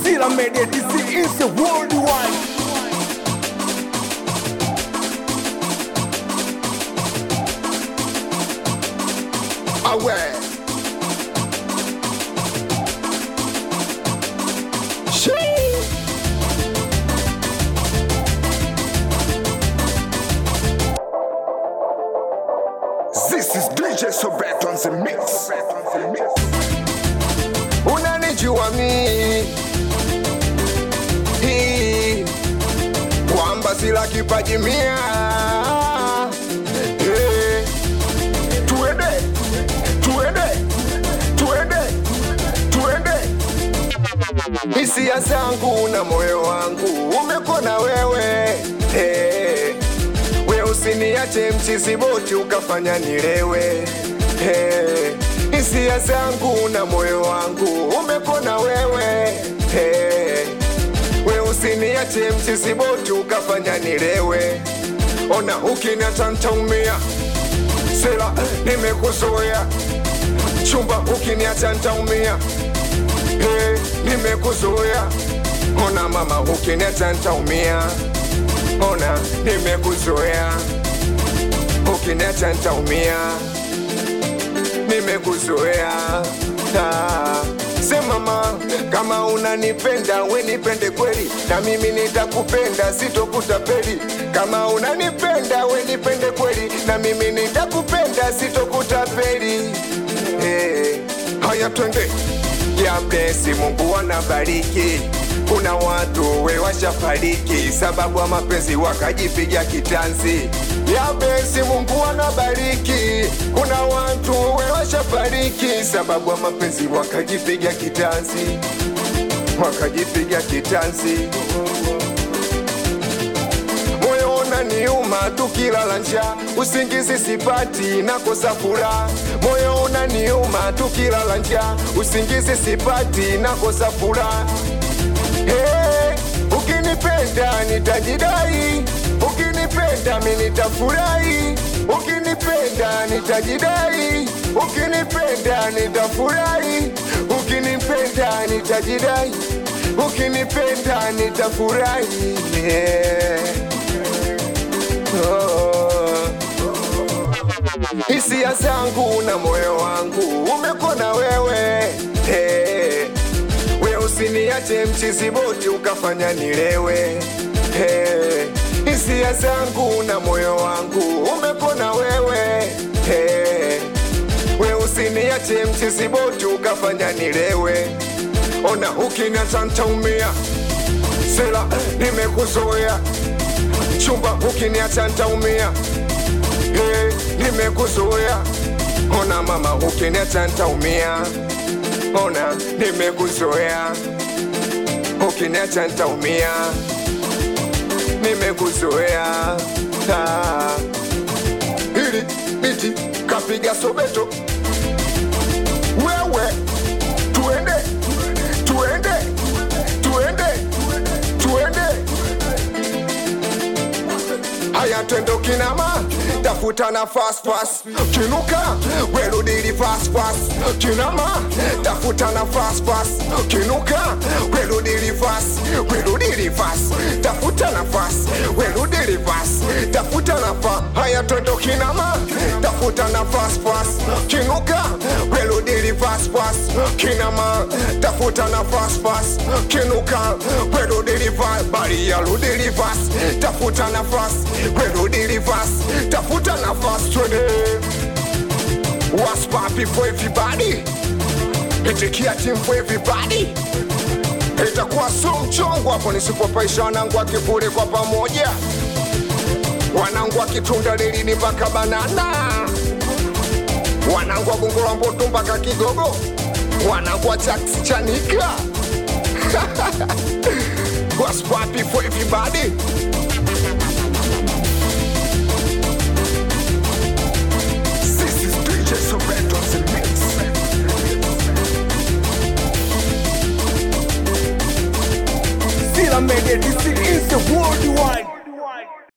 Sila Media DC is a worldwide. Away. Shee. This is DJ Sobet on the mix. Unanijua mi Hii. kwamba sila kipaji mia Eh. tuende tuende tuende tuende hisia zangu na moyo wangu umekona wewe hey. we usiniache mchizi boti ukafanya nilewe hey. hisia zangu na moyo wangu umekona wewe hey. we usiniache mchizi boti ukafanya nilewe ona ukiniacha ntaumia sela nimekuzoea chumba ukiniacha ntaumia hey, nimekuzoea ona mama ukiniacha ntaumia ona nimekuzoea ukiniacha ntaumia nimekuzoea ah. Sema mama, kama unanipenda we nipende kweli, na mimi nitakupenda, sitokutapeli. Kama unanipenda we nipende kweli, na mimi nitakupenda, sitokutapeli. Hey, haya twende ya blesi, Mungu anabariki. Kuna watu we washafariki sababu ya mapenzi wakajipiga kitanzi. Ya blesi, Mungu anabariki. Kuna watu we washafariki sababu ya mapenzi wakajipiga kitanzi, wakajipiga kitanzi moyo unaniuma tukilala njaa, usingizi sipati, nakosa furaha. Moyo unaniuma tukilala njaa, usingizi sipati, nakosa furaha. Hey, ukinipenda nitajidai, ukinipenda mi nitafurahi, ukinipenda nitajidai, ukinipenda nitafurahi, ukinipenda nitajidai, ukinipenda nitafurahi. Yeah. Oh. Hisia zangu na moyo wangu umekona wewe hey. We usiniache mchizi boti ukafanya nilewe hey. Hisia zangu na moyo wangu umekona wewe hey. We usiniache mchizi boti ukafanya nilewe ona ukiniacha ntaumia sela nimekuzoea chumba ukiniacha ntaumia hey, nimekuzoea ona mama ukiniacha ntaumia ona nimekuzoea ukiniacha ntaumia nimekuzoea ah. ili biti kapiga sobeto wewe tuende tuende tuende tuende haya twende kinama tafuta na fast fast kinuka werudili fast fast kinama tafuta na fast fast kinuka werudili fast werudili fast tafuta na fast werudili fast tafuta na fa haya twende kinama tafuta na fast fast kinuka werudili fast fast kinama tafuta na fast fast kinuka werudili fast bali ya rudili fast tafuta nafasi werudili fast tafuta nafasi twende What's poppin' for everybody itikia team for everybody itakuwa so mchongo hapo nisipopaisha wanangu akivule kwa pamoja wanangu akitunda lilini mpaka banana wanangu agungula mboto mpaka kigogo wanangu achaksi chanika What's poppin' for everybody